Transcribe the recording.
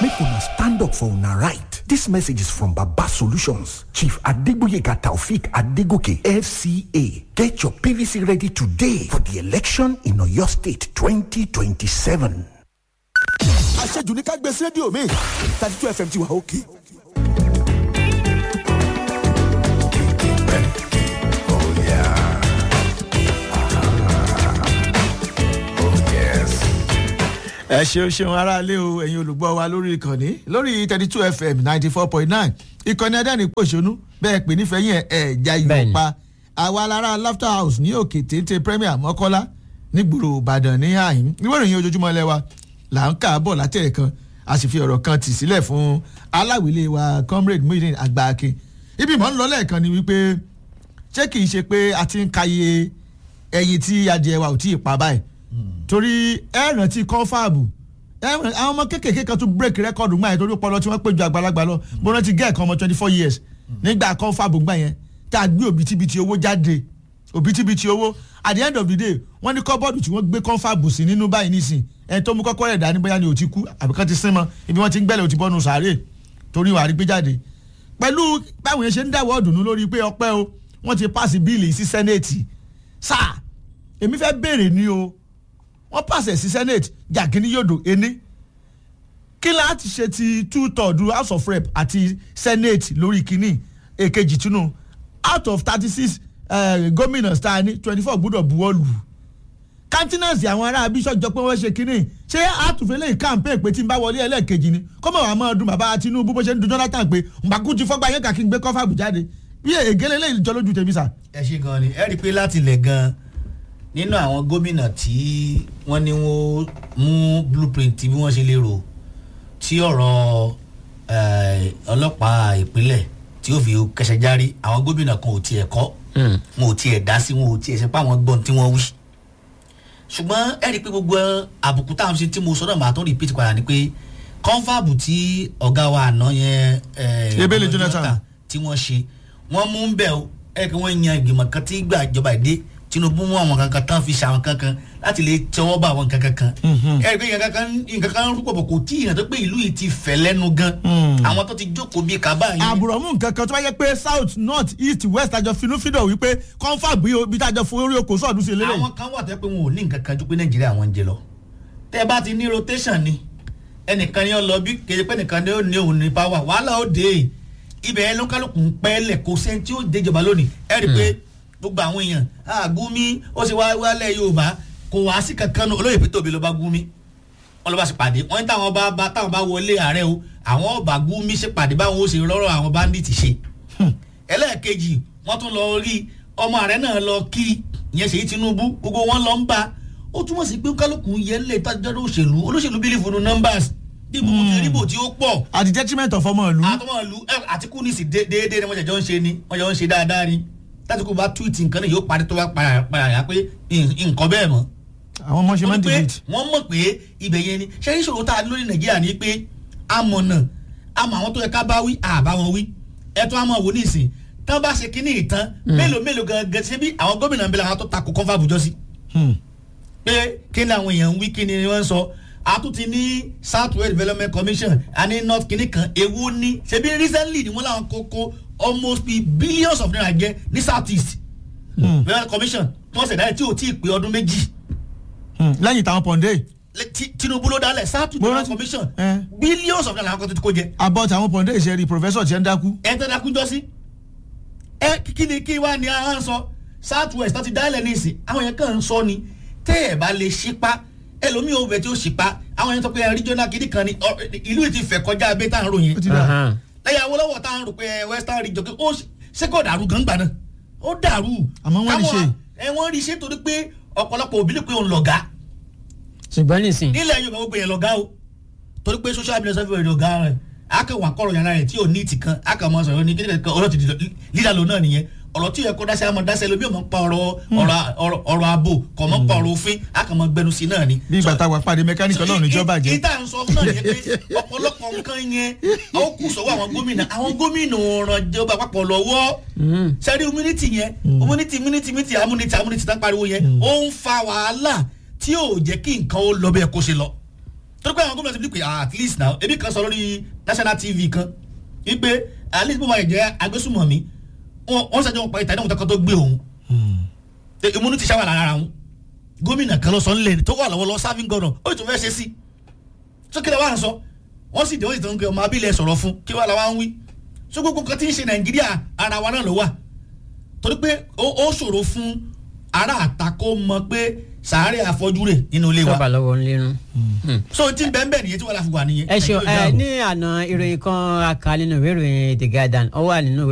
make una stand up for una right. This message is from Baba Solutions. Chief Adegboyega Taufik Adegoke, FCA. Get your PVC ready today for the election in Oyo State 2027. àṣejù ní ká gbé sí rédíò mi thirty two fm ti wà òkè. ẹ ṣeun ṣeun aráalé o ẹ̀yin olùgbọ́ wa lórí ìkànnì lórí thirty two fm ninety four point nine ìkànnì adẹ́rìn pòṣónú bẹ́ẹ̀ pè nífẹ̀ẹ́ yẹn ẹ̀ já yọ̀ pa àwa lára laughter house ní òkè téńté premier mọ́kọ́lá nígboro ìbàdàn ní àyín ìwé ìròyìn ojoojúmọ́ lẹ́wà là ń kà á bọ̀ látẹ̀ kan a sì fi ọ̀rọ̀ kan tì sílẹ̀ fún aláwìlé wa comrade muhyiddin agbáke ibi mọ̀ ń lọ lẹ́ẹ̀kan ni wípé ṣé kìí ṣe pé a ti ń kàyé ẹyin tí adìẹ wa ò tí ì pa báyìí torí ẹ rántí kọ́fàbù àwọn ọmọ kéékèèké kan tún break record gbà yẹn torí ọpọlọ tí wọ́n pè ju àgbàlagbà lọ mo rántí gẹ́ẹ̀kan ọmọ twenty four years nígbà kọ́fàbù gbà yẹn tá a gbé òbítíbitì owó jáde òbítíbitì owó at the end of the day wọ́n ní kọ́bọ́ọ̀dù tí wọ́n gbé kọ́fàbù sí nínú báyìí nísìn ẹni tó mú kọ́kọ́ rẹ̀ dání bóyá ni ò ti kú àbí kan ti sín mọ́ ibi wọ́n ti ń gbẹ́lẹ̀ ò ti bọ́nu sàárè torí wàá rí gbé jáde pẹ̀lú báwọn yẹn ṣe ń dáwọ́ ọ̀dùnnú lórí pé ọpẹ́ o wọ́n ti pàṣẹ bíìlì sí sẹ́nẹ̀tì sáà èmi fẹ́ béèrè ni o wọ́n pàṣẹ sí senate jàgínní yòdò ení kí láti ṣe ti two third house of rep àti senate lórí kínní èkejì túnú out of thirty six gómìnà tá a ní twenty four gbọ́dọ̀ buwọ́ lù kántínánsì àwọn ará bíṣọ̀ jọ pé wọ́n ṣe kínní ṣé àtúnfẹ́lẹ́ yìí campaign pé tí n bá wọlé ẹlẹ́ẹ̀kejì ni kọ́mọ̀ wàá máa dun bàbá tinubu bó ṣe ń dun jonathan pé mbàkú ti fọ́gbà yẹn kàkí ń gbé kọ́fà bù jáde bí ègélé lè jọ lójú tèmi sà. ẹ ṣe gan ni ẹ rí i pé láti ilẹ̀ gan nínú àwọn gómìnà tí wọ́n ní wọ́n mú blueprint bí wọ́n ṣe lè rò tí ọ̀rọ̀ ọlọ́pàá ìpínlẹ̀ tí ó fi kẹsẹ̀ járí àwọn gómìnà kan ò tiẹ̀ kọ́ wọn ò tiẹ̀ dá sí wọn ò tiẹ̀ ṣe pé àwọn gbọ́n tí wọ́n wí. ṣùgbọ́n ẹ rí i pé gbogbo àbùkù táwọn ṣe tí mo sọ náà màá tó repeat padà ni pé kọ́ńfàbù tí ọ̀gá wa àná yẹn ebele jonathan tí wọ́n ṣe wọ́n mú bẹ́ẹ̀ ẹ̀ kí wọ́n yan ìgbìmọ̀ kan tí gbà ìjọba ìdé tinubu mú àwọn kankan tán fi ṣe àwọn kankan láti lè tẹwọ́ bá àwọn kankan kan. ẹ rí i pé nǹkan kan nǹkan kan rúpọ̀ bọ̀ kò tí ìyàn tó pé ìlú yìí ti fẹ̀ lẹ́nu gan. àwọn tó ti jókòó bíi kaba yìí. àbùrọ̀ mú nǹkan kan tó bá yẹ pé south north east west àjọ finúfídọ̀ wípé kọ́ńfà bí tájọ fún orí oko sọ̀dún sí eléyìí. àwọn kan wà tó yẹ pé wọn ò ní nǹkan kan ju pé nàìjíríà wọn ń jẹ lọ. tẹ bá ti ní rotation ni ẹnìkan ni ó lọ bí kéde pé nìkan ni ó ní òun ní power wàhálà ó dé ibẹ̀ ẹ lókàlùkù ń pẹ́ lẹ̀ kó sẹ́ni tí ó déjọba lónìí ẹ rí i pé gbogbo àwọn èèyàn àgúnmí ó sì wá wálẹ̀ yorùbá kò wá sí kankan nù olóyè pété òbí ló bá gúnmí wọn ló bá sì pàdé wọn ní táwọn bá bá táwọn bá wọlé ààrẹ o àwọn ọba gúnmí ṣe pàdé báwọn ó ṣe rọrọ àwọn bandit ṣe ẹlẹ́ẹ̀kejì wọ́n tún lọ rí ọmọ ààrẹ náà lọ kí ìyẹn ṣèyí tinubu gbogbo wọn lọ ń bá ó túmọ̀ sí pé kálukú yẹn lè tájọ́ òṣèlú olóṣèlú bílífù nu numbers bí gbogbo ti ríbò tí ó pọ̀. at the detriment of ọmọ ìlú. àtọmọ ìlú àtikú ní sí déédéé ni wọ́n jọ ń ṣe ni wọ́n jọ ń ṣe dáadáa ni tátìkù bá tweet nǹkan náà yóò parí tó bá padà yá pé nǹkan bẹ́ẹ̀ mọ́. àwọn ọmọ ṣe máa ń delete. wọ́n mọ̀ pé ibẹ̀ yẹn ni ṣé ìṣòro tá a lórí nàìjíríà ni pé amọ̀nà àmọ̀ àwọn tó yẹ ká bá wí àbá wọn wí ẹ̀tọ́ àmọ̀ wò nísìn tán bá ṣe kínní ìtàn mélòó mélòó gangan ṣe bí àwọn gómìnà ń bẹ làwọn tó takò kọ́fà bùjọ́ sí. pé kí ni àwọn èèyàn ń wí kí ni wọ́n ń sọ àtúntì ní south west development commission àní north kìnnì kan ewu ní ṣebí recently ni wọ́n làwọn kókó almost be billions of naira jẹ ní south east development commission tí wọ́n ṣẹ̀dá tí ò tí ì pé ọdún méjì. lẹ́yìn táwọn pọ̀ndé. tinubu ló dálẹ̀ south east development commission billions of naira làwọn kan tó ti kó jẹ. about àwọn pọ̀ndé ìṣẹ́rí professor tiẹ̀ ń dákú. ẹ tẹ́ dákú jọ sí. ẹ kí ni kí wàá ní à ń sọ south west tó ti dálẹ̀ ní ìsìn àwọn yẹn kàn ń sọ ni tẹ́ ẹ̀ bá lè ṣípá ẹlòmíì ò bẹ tí ó sì pa àwọn yẹn sọ pé regional kìíní kan ni ìlú yìí ti fẹ̀ kọjá abẹ́ tá à ń ròyìn lẹ́yìn awolowo tá à ń rò pé western region ó ṣé kò dàrú gan gbà náà ó dàrú àmọ́ wọ́n rí ṣe ẹ wọ́n rí ṣe torí pé ọ̀pọ̀lọpọ̀ òbí lè pé òun lọ̀gá ṣùgbọ́n nísìn. nílẹ̀ yorùbá gbogbo yẹn lọ̀gá o torí pé social media sọ́fẹ̀ rẹ̀ lọ̀gá rẹ̀ akẹ́wọ̀n akọ̀rọ̀ yàrá rẹ̀ tí ò ní ìtì kan akẹ́wọ̀n sọ̀rọ̀ ní kíkẹ́ ọlọ́tì lílà lò náà nìyẹn ọ̀rọ̀ tí yẹ kó dáṣẹ́ àmọ́ dáṣẹ́ lóbi ọmọ pa ọ̀rọ̀ ọ̀rọ̀ ààbò kọ̀ mọ́ pa ọ̀rọ̀ òfin akọ̀mọ́ gbẹnu sí náà ni. bí ìgbà táwa pàdé mẹkáníkì ọlọ́run níjọba jẹ́. ìta ń sọ fún náà yẹn pé ọ̀pọ̀lọpọ̀ nǹkan yẹn ó kù sọ́wọ́ àwọn gómìnà àwọn gómìnà ọ̀ràn ìjọba àpapọ̀ lọ́wọ́ sẹ́rí immunity yẹn immunity immunity immunity amúnitì amúnitì tán pariwo yẹn ó ń fa wàhálà tí ò jẹ́ kí nǹkan ó lọ bẹ́ẹ̀ kó ṣe lọ torí pé àwọn gómìnà ti fi pé at least now ebi kan sọ lórí national tv kan wípé at least bó máa jẹ́ agbésùmọ̀mí wọ́n ṣàjọ wọn pa ìtàn ìdáhùn kankan tó gbé òun tẹ immunity ṣáwà lára wọn gómìnà kan lọ sọ nílẹ̀ tó wà lọ́wọ́ lọ serving governor ó sì tún fẹ́ ṣe sí so kí lè wá sọ wọ́n sì dé wọ́n sì tún gbé ọmọ abílẹ̀ sọ̀rọ̀ fún kí wàá làwọn ń wí so gbogbo nǹkan tí ń ṣe nàìjíríà ara wa náà ló wà torí pé ó ṣòro fún ará àtakò mọ pé sàárẹ̀ àfọ́júrè nínú ilé wa sọ́ba lọ́wọ́ ńlẹ́nu. so tí ń bẹ́ẹ̀ bẹ́ẹ̀ nìyẹn tí wọ́n la fi wà nìyẹn. ẹ ṣeun ẹ ní àná ìròyìn kan aka nínú ìwé ìròyìn the guardian ó wà nínú ìwé